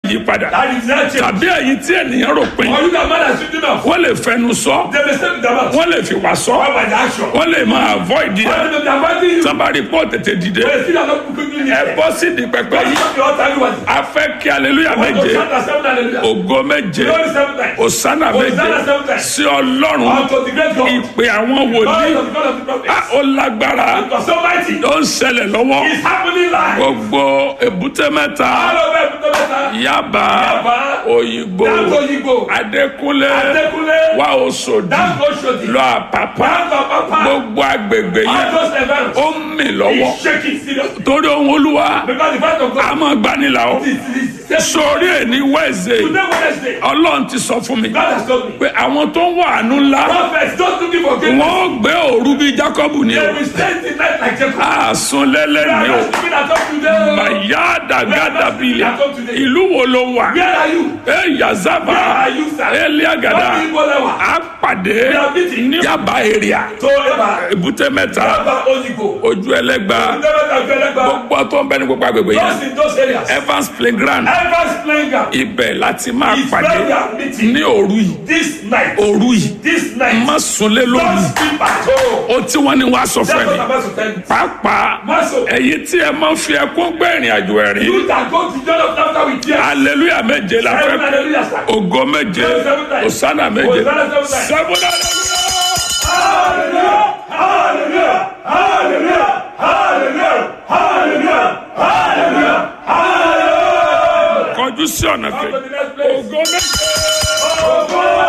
yí padà That is not change. tàbí ẹ̀yin tí ènìyàn rò pé Or you that man has written off. wọ́n lè fẹnu sọ They may say to the mouth. wọ́n lè fi wà sọ Why by the action? wọ́n lè máa avoid Why ẹ̀ do they avoiding you? sábàárì pọ̀ tètè dìde But still are not quickly ẹ lifted. bọ́ sí di pẹpẹ What yìí is your time was? a fẹ́ kí aleluya Want to méje shout at seven hallelujah. ògo méje Glory seven times. òsánà méje Hosanna seven times. sí ọlọ́run Unto the great God. ìpè àwọn God wòlíì of the God of the prophets. a ó lágbára It was so mighty. ó ń ṣẹlẹ̀ lọ́wọ́ It's happening live. gbogbo èbúté mẹ́ta All over Ebute-Metta. yaba Yaba, òyìnbó Down to Oyigbo. adékúnlé Adekunle. wà òṣòdì Down to Oshodi. lọ àpàpà Down to Apapa. gbogbo agbègbè All yẹn those events. ó ń mì lọ́wọ́ He's shaking seriously. torí ohun olúwa Because the voice of a God máa gbanilà ó is is- is- sórí ẹni wẹ́ẹ̀sẹ̀ Today Wednesday. ọlọ́run ti sọ fún mi God has told me. pé àwọn tó ń wà àánú ńlá Prophets don't looking for greatness. wọ́n gbé òru bíi jákọ́bù ni They o will spend the night like Jacob. àsùn lẹ́lẹ́ Where ni o are the people that talk today? màyà dàgádà bílẹ̀ ìlú wo ló wà Where are you? ẹ yazaba Where are you, sir? eliagada Where people lewa? a pàdé are meeting. ní yaba area So Eba. èbúté mẹ́ta Eba Oyigbo. ojú ẹlẹ́gba Ebute-Metta, Ebute-Metta. gbogbo tó ń bẹ ní gbogbo agbègbè Just yẹn in those areas. evans playground Evans playing ground. ibẹ̀ láti máa It's pàdé where we are meeting. ní òru yìí This night. òru yìí This night. má sunlé lóru Don't sleep at all. ó tí wọ́n ní wàá sọ That's fún what ẹni I'm about to tell you. pàápàá Maso. ẹ̀yin tí ẹ máa ń fi ẹkún gbé ìrìn àjò ẹ̀rín You that go to John of Laughter with tears. hallelujah méje la Seven fẹ́ hallelujah, sir. ògo méje Seven times. osana méje Hosanna seven times. seven hallelujah. Hallelujah! Hallelujah! Hallelujah! Hallelujah! Hallelujah! Hallelujah! kọjú sí ọ̀nà kejì To the next place. ògo méje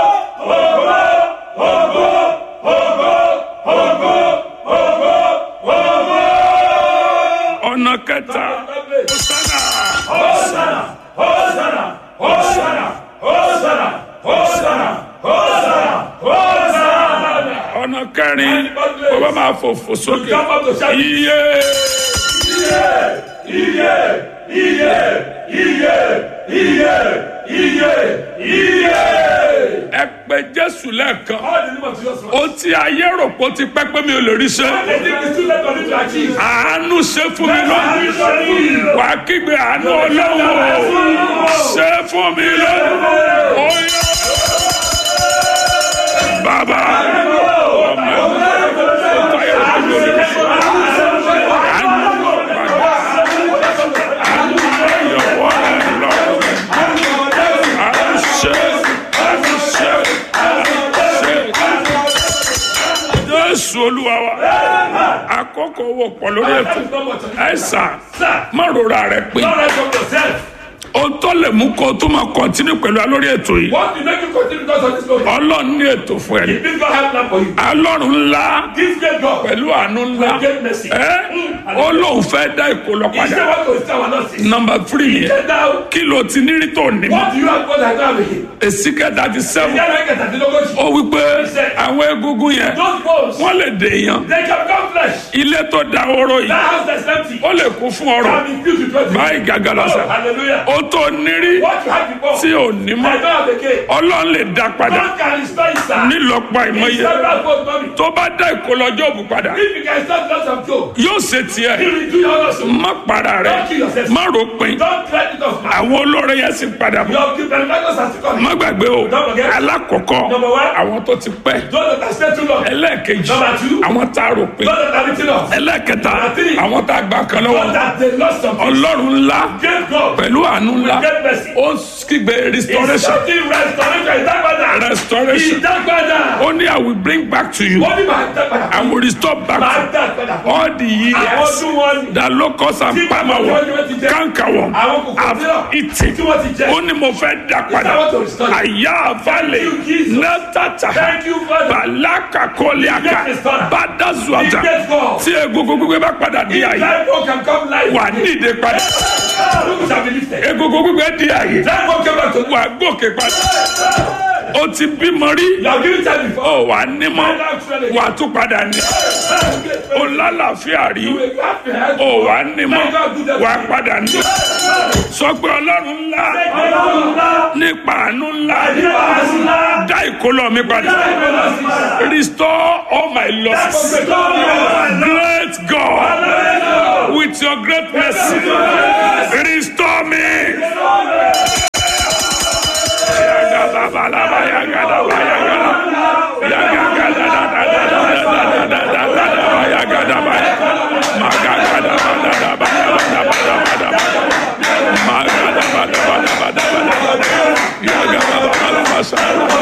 ọ̀nà kẹta osana Hosanna! Hosanna! Hosanna! Hosanna! Hosanna! Hosanna! ọ̀nà kẹrin ó bá máa fò fò sókè Jump up to shout. iye Iye! Iye! Iye! Iye! Iye! Iye! ẹ pè jésù lẹ́ẹ̀kan All the name of Jesus. ó ti ayé rò pé ó ti pẹ́ pé mi ò lè rí ṣe I think it's too late for you to achieve. àánú ṣe fún mi lónìí Hallelujah! wà á kígbe àánú ọlọ́run ṣe fún mi lónìí ó yá bàbá ọmọ fàyè àánú àánú yọ̀wọ́ ẹ̀ lọ àánú ṣe àánú ṣe àánú ṣe jésù olúwa wa àkókò owó pọ̀ lórí ètò ẹ̀sà má rora rẹ̀ pé Don't write from yourself. ohun tó lè mú kó o tó máa kọ́ntínú pẹ̀lú alórí ètò yìí What will make you continue because of this glory? ọlọ́run ní ètò fún ẹ ní If this God have plan for you, alọ́run ńlá this great God pẹ̀lú àánú ńlá will get mercy. ẹ́ ó lóun fẹ́ dá ìkó lọ He said padà what to say, I will not see. nọmba tírì yẹn Said now, kí ló ti ní rí tó ní mọ́ what do you have God has done with him? èsì kẹta ti sẹ́wọ̀n Ìyá rẹ̀ kẹta dín lógójì. ó wí pé àwọn egungun yẹn Those bones, wọ́n lè dè èèyàn they can become flesh. ilé tó da oró yìí That house that's empty ó lè kún fún ọrọ̀ can be filled with wealth. báyìí gàgà Oh, lọ́sà hallelujah. ó tó nírí What you had before, tí ò ní I mọ́ don't have again. ọlọ́run lè dá padà God can restore it, sir. nílọ́pọ̀ He ìmọ̀ye said that God money. tó bá dá ìkólọ́jọ́ òbí padà If you can start lots of joke, yóò ṣe tiẹ̀ he will do your also. má para rẹ̀ Don't kill yourself. má ròpin Don't threaten it off, man. àwọn olóore yẹn sì padà bọ̀ Your benefactors has to come. má gbàgbé o Don't forget. alákọ̀ọ́kọ́ Number one. àwọn tó ti pẹ́ Those that have stayed too long. ẹlẹ́ẹ̀kejì Number two. àwọn tá a ròpin Those that have written off. ẹlẹ́ẹ̀kẹta Number three. àwọn tá a gbà kan lọ́wọ́ Those that they lost something. ọlọ́run ńlá Great God. pẹ̀lú àánú ńlá With great mercy. ó kígbe It's restoration something restoration. Ìdágbádà. restoration Ìdágbádà. ó ní I will bring back to you Wọ́n ní màá dágbádà. I will restore back Màá to dágbádà. you all the Àwọn years ọdún wọn ni. that locust and Tí palmer wọ́n worm ti wọ́n ti jẹ. cankerworm Àwọn kòkòrò have mìíràn. eaten Tí wọ́n ti jẹ. ó ní mo fẹ́ dá padà I want to restore it. àyà àfàlẹ̀ Thank you, Jesus. nátàtà Thank you, Father. bàlákà kọ́líàkà The great restorer. bàdàzùàjà The great God. tí egungun gbígbé bá padà di If àyè life work can come life. wà nídìí padà Look shall be lifted. egungun gbígbé di àyè Life work came back to wà gòkè padà ó ti bímọ rí You have given time before. ó wà nímọ̀ wà tún padà ní ó lálàáfíà rí ó wà nímọ̀ wà padà ní sọ pé ọlọ́run ńlá nípa àánú ńlá dá ìkólọ mi padà restore all my losses great God with your great mercy restore me balaba yagadaba yagada yagagadadadadadadadadadadadadaba yagadaba magagadabadadabadabadabadabadaba magadabadabadabadabadaba yagababalabasa.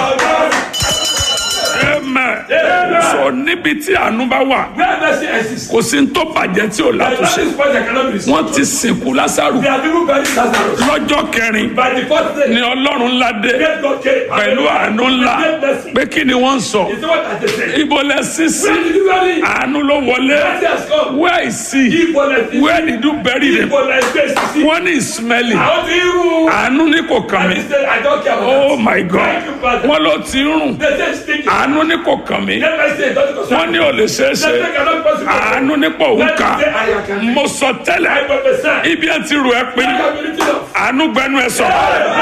Amen. Sọ níbi tí àánú bá wà, Where mercy exists. kò sí ní tó bàjẹ́ tí ò There is látúnṣe. nothing spoiled that cannot be restored. Wọ́n ti sìnkú Lásárù There are people buried Lazarus. lọ́jọ́ kẹrin By the fourth day, ni Ọlọ́run ńlá dé great God came. pẹ̀lú àánú ńlá Great mercy. pé kí ni wọ́n ń sọ. Is what I just said. Ibo lẹ sísí Where did you bury him? àánú ló wọlé. Mercy has come. Where is he? Give for like this. Where did you bury him? Give for like this. See, Wọ́n ní ìsmẹ́lì. Àwọn ti ń rú. Àánú ní kò kàn And mí. he said, I don't care about Oh that. my God. Thank you, Father. Wọ́n ló ti ń rùn. They say stinking. Àánú ní kò kàn mí. Let me say, don't concern Wọ́n ní ò lè ṣeé They ṣe. say cannot possible. Àánú ní pò ń Let kà. me say, I can. Mo sọ I tẹ́lẹ̀. prophesy. Ibi ẹ ti rù ẹ pín. I can be lifted up. Àánú gbẹnu ẹ sọ̀rọ̀.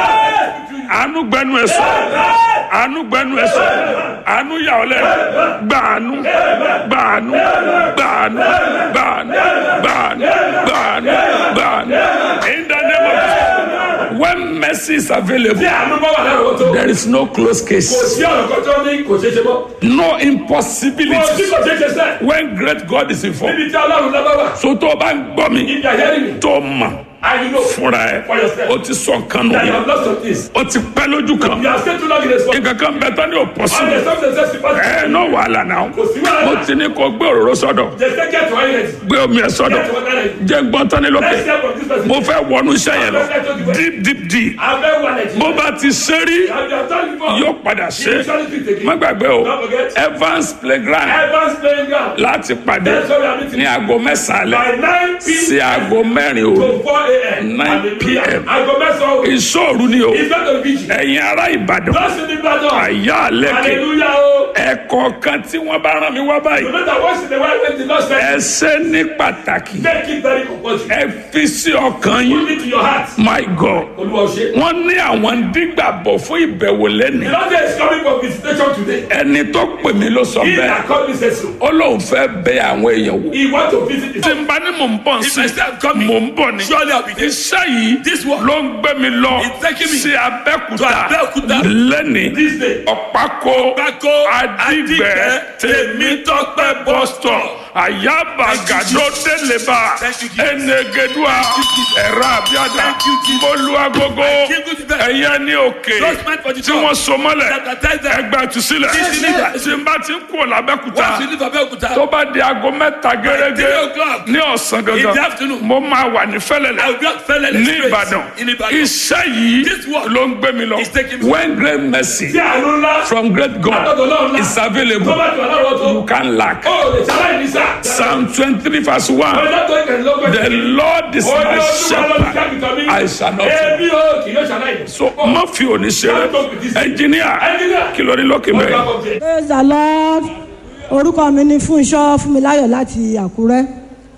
Àánú gbẹnu ẹ sọ̀rọ̀. Àánú gbẹnu ẹ sọ̀rọ̀. Àánú yà ọ́ lẹ̀. Gba àánú. Gba àánú. Gba àánú. Gba àánú. Gba àánú. Gba àánú. Gba àánú. In the name of Jesus. When mercy is available, Tí àánú bá wà lára wọn tó. there is no close Kò case. sí ọ̀rọ̀ kan tó ní kò ṣeé ṣe mọ́. No Kò sí impossibility. kò ṣeé ṣe sẹ́. When great God is involved. Níbi tí Ọlọ́run lábá wà. So tó o bá ń gbọ́ mi, Ibi àyẹ́rì mi. tó o mọ̀ And you know fúnra ẹ̀, o ti sọ nǹkan nù that you yẹn. have lost some things. O ti pẹ́ lójú kan. You have stayed too long in the spot. nǹkan kan bẹ tán ní And òpọ́sí. the substance says to pass. ẹ náà wàhálà náà. Kò sí wàhálà. mo ti ní kó gbé òróró sọ́dọ̀ They say get to iron. gbé omi ẹ̀ sọ́dọ̀ Get to iron. jẹ́ gbọ́n tán ní Let's lókè. hear from this person. mo fẹ́ wọnú iṣẹ́ yẹn lọ deep deep deep. Abẹ́ wà lẹ́jì. bó bá ti ṣe rí And you have done before. yóò padà You ṣe. usually do it again. má gbàgbé o Don't forget. Evans playground Evans playing ground. láti pàdé That's why we are meeting. ní aago mẹ́sàn-án By alẹ́ 9 sí p.m. aago mẹ́rin òru to 4 a.m. 9 Hallelujah. p.m. Aago mẹ́sàn-án òru. ìṣòro ni o It's not a vigil. ẹ̀yin ará Ìbàdàn Just in the battle. àyà àlẹ́kẹ̀ Hallelujah. oh. ẹ̀kọ́ kan tí wọ́n bá rán mi wá báyìí No matter once in a while when the Lord ẹ says, ṣe ní pàtàkì make it very compulsory. ẹ fi sí ọkàn yín Put it to your heart. my god Olúwa ò ṣe. wọ́n ní àwọn ń dígbàbọ̀ fún ìbẹ̀wò lẹ́nu The Lord is coming for visitation today. ẹni tó pè mí ló sọ He bẹ́ẹ̀ that called me says so. ó lóun fẹ́ bẹ àwọn èèyàn wò. He want to visit his tí n bá ní mò ń bọ̀ sí If I say I'm coming, mò ń bọ̀ ni surely I'll be there. iṣẹ́ yìí This one. ló ń gbé mi lọ It's taking me sí Abẹ́òkúta to Abẹ́òkúta. lẹ́ni This day. ọ̀pákó Pákó, Adígbẹ́ Adígbẹ́, Tèmítọ́pẹ́ bọ́sítọ̀ àyàbá gàdó délébà Thank you, Jesus. ẹnẹgẹdùà ẹ̀rọ àbíàdà Thank you, Jesus. mọ́lúwàgógó Thank you, Jesus. ẹ̀yẹ ní òkè Those meant for the tí job. wọ́n so mọ́lẹ̀ Baptize them. ẹgbẹ́ ìtúsílẹ̀ This deliver. tí n bá ti ń kú l'Abẹ́òkúta Once you leave Abẹ́òkúta, tó bá di aago mẹ́ta gẹ́gẹ́ three o'clock ní ọ̀sán in the gangan afternoon, mo máa wà ní I fẹ́lẹ́lẹ̀ will just fell ní Ìbàdàn in Ìbàdàn. iṣẹ́ yìí This work ló ń gbé mi lọ is taking me- when great mercy Tí àánú ńlá. from great God Látọ̀dọ̀ Ọlọ́run ńlá. is Tó available bá ti wà láwọn tó. you can lack Ó lè ṣaláì ní sáà. Psalm twenty-three verse one Ọjọ́ tó ìkẹ̀lélógún. the Lord is Ó ní my Olúwa ló ti shepherd kápítọ̀ mi. I shall not fail Èmi ò kì yóò ṣaláì. so má fi òní ṣeré ẹnjìníà Engineer. kí ló ní lókè bẹ́ẹ̀. praise the lord orúkọ mi ni fúnṣọ́ fúnmiláyọ̀ láti àkúrẹ́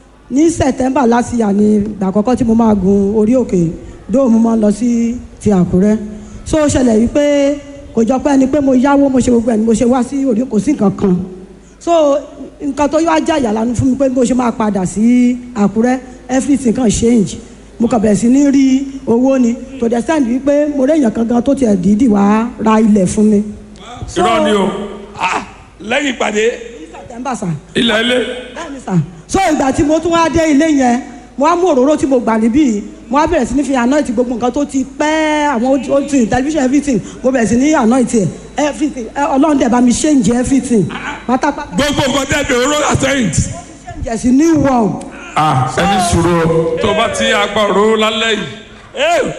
ní september last year ni ìgbà àkọ́kọ́ tí mo máa gun orí òkè dóò mo máa ń lọ sí ti àkúrẹ́ so ó ṣẹlẹ̀ wípé kò jọ pé ẹni pé mo yáwó mo ṣe gbogbo ẹni mo ṣe wá sí orí kò sí nǹkan kan so nǹkan tó yọ ajá ìyàlánu fún mi pé bó ṣe máa padà sí àkúrẹ́ everything kan change mo kàn bẹ̀rẹ̀ sí ní rí owó ni to the extent wípé mo rí èèyàn kan gan tó tiẹ̀ dídì wá ra ilẹ̀ fún mi. So- irọ́ ni o Lẹ́yìn ìpàdé. september sa ilẹ̀ ilé bẹ́ẹ̀ni sa so ìgbà tí mo tún wá dé ilé yẹn mo wá mú òróró tí mo gbà níbí mo wá bẹ̀rẹ̀ sí ní fi anoint gbogbo nǹkan tó ti pẹ́ àwọn old thing television everything mo bẹ̀rẹ̀ sí ní anoint ẹ̀ everything ẹ, ọlọ́run dẹ̀ bá mi change everything pátápátá Gbogbo nǹkan tẹ́ bẹ̀rẹ̀ oró àtẹ̀yìn. change ẹ̀ sí new one ah ẹni sùúrù o tó bá ti agbọ̀rọ̀ lálẹ́ yìí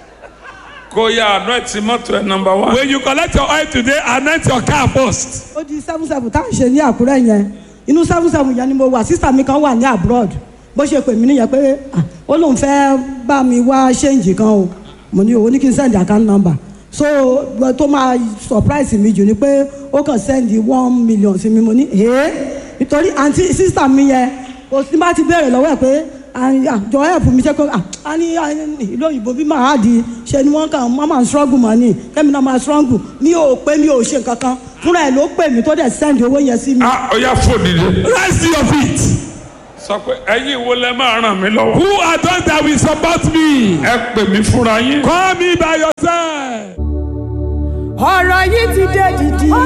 kó yá àná ẹ̀ tí mọ́tò ẹ̀ nọmba one. When you collect your oil today, anoint your car first. ó di seven seven tá à ń ṣe ní àkúrẹ́ yẹn inú seven seven yẹn ni mo wà sísà mi kan wà ní abroad bó ṣe pè mí nìyẹn pé ah, ó lóun fẹ́ bá mi wá ṣéǹjì kan o mo ní owó ní kí n send account number so gbọ́ tó máa surprise mi jù ni pé ó kàn send one million sí mi mo ní ee nítorí àǹtí sísà mi yẹn kò sí bá ti béèrè lọ́wọ́ ẹ̀ pé àjọ help mi ṣe pé a ní a ní ìlú òyìnbó bí màá di ṣe ni wọ́n kàn máa máa struggle mọ́ ni kẹ́mi náà máa struggle mi ò pé mi ò ṣe nǹkan kan fúnra ẹ̀ ló pè mí tó dẹ̀ send owó yẹn sí mi. ah ó yá fò dìde. Rise to your feet. sọ pé ẹ̀yin wo lẹ máa ràn mí lọ́wọ́. Who are those that will support me? ẹ pè mí fúnra yín. Call me by yourself. ọ̀rọ̀ yìí ti dé dìdì.